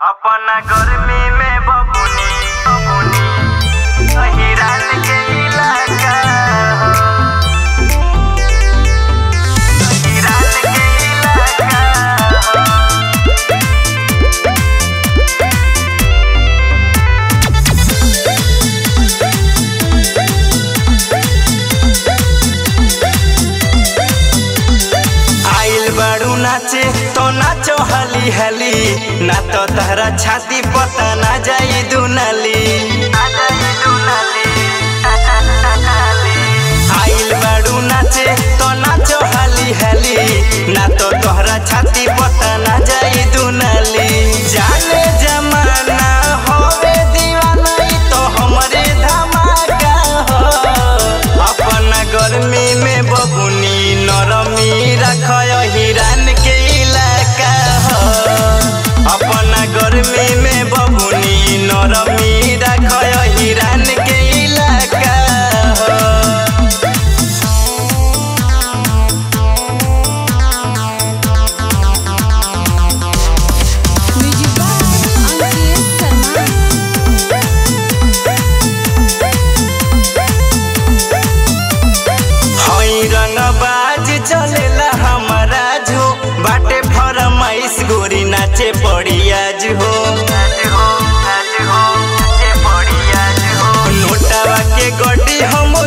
अपना गर्मी में बबुनी बबुनी हिरान के इलाका हो हिरान के इलाका हो आइल बाड़ू नाचे तो नाचो हली हली ना तो तहरा छाती पता ना जाई दुनाली आइल बाड़ू नाचे तो नाचो हली हली ना तो तोहरा छाती पता ना जाई दुनाली जाने जमाना होवे दीवाना ई तो हमरे धमाका हो अपना गर्मी में बबुनी नरमी रखय हिरान के इलाका हो अपना गर्मी में बबुनी नरमी रखय हिरान के इलाका हो म्यूजिक बाय अंकित शर्मा हई रंगबाज चलेला हमारा जो बाटे फरमाइश गोरी नाचे पड़ियाज हो नोटावा के गड्डी हम